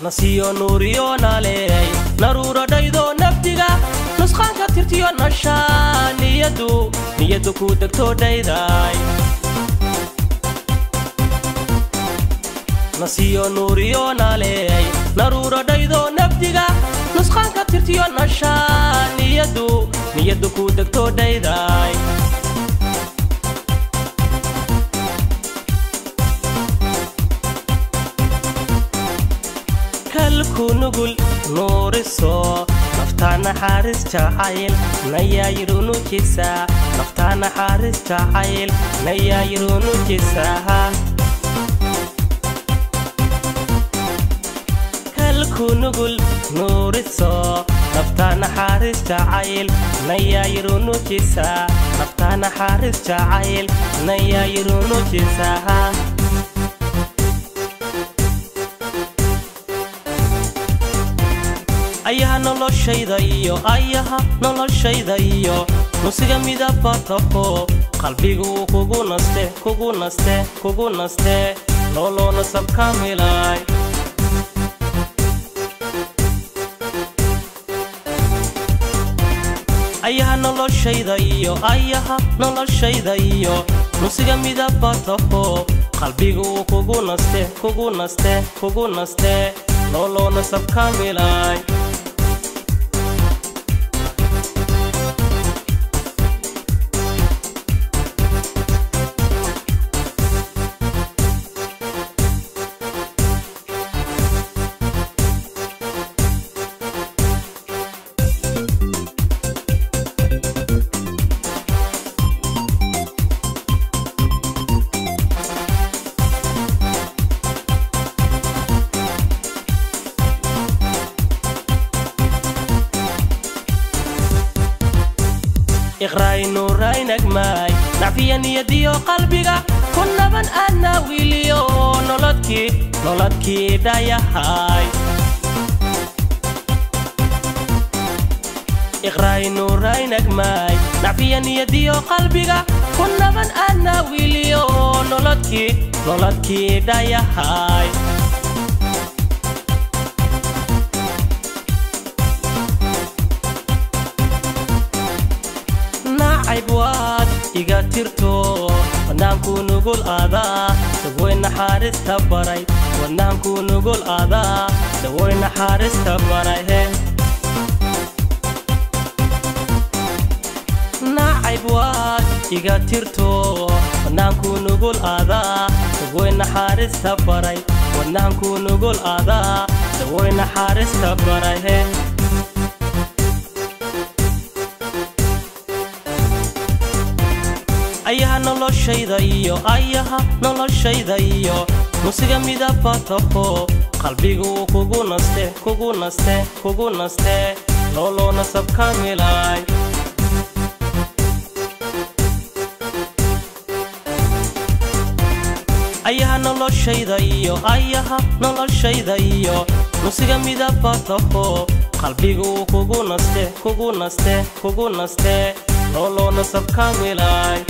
nasiyo nuuriyo naaleey naruuradhaydo nafdiga nusqaanka tirtiyo nashaa niyadu niyadu ku degto dhayday nasiyo nuuriyo naaleey naruuradhaydo nafdiga nusqaanka tirtiyo nashaa niyadu niyadu ku degto dhayday kalku nugul nuuriso naftaa naxaaris jacayl nayaayirunujisa naftaa naxaaris jacayl nayaayirunujisa kalku nugul nuuriso naftaa naxaaris jacayl nayaayirunujisa naftaa naxaaris jacayl nayaayirunujisa ayaha noloshayda iyo ayaha noloshayda iyo nusiga midabataho qalbigu kugu naste kugu naste kugu naste looloo nasab kaamilay ayaha noloshayda iyo ayaha noloshayda iyo nusiga midabataho qalbigu kugu naste kugu naste kugu naste looloo nasab kaamilay iqraaynuuraynagmaay nacfiya niyadiyo qalbiga ku naban ana wiiliyo nolodkii nolodkii dhayahay iqraaynuuraynagmaay nacfiya niyadiyo qalbiga ku naban ana wiiliyo nolodkii nolodkii dhayahay waad iga tirto wadnaanku nugul aadaa dawoy naxaarista baray wadnaanku nugul aadaa dawoy naxaarista baray he nacayb waad iga tirto wadnaanku nugul aadaa dawoy naxaarista baray wadnaanku nugul aadaa dawoy naxaarista baray he ayaha noloshayda iyo ayaha noloshayda iyo nusiga midabataho qalbigu kugu naste kugu naste kugu naste looloo nasab kaamilay ayaha noloshayda iyo ayaha noloshayda iyo nusiga midabataho qalbigu kugu naste kugu naste kugu naste looloo nasab kaamilay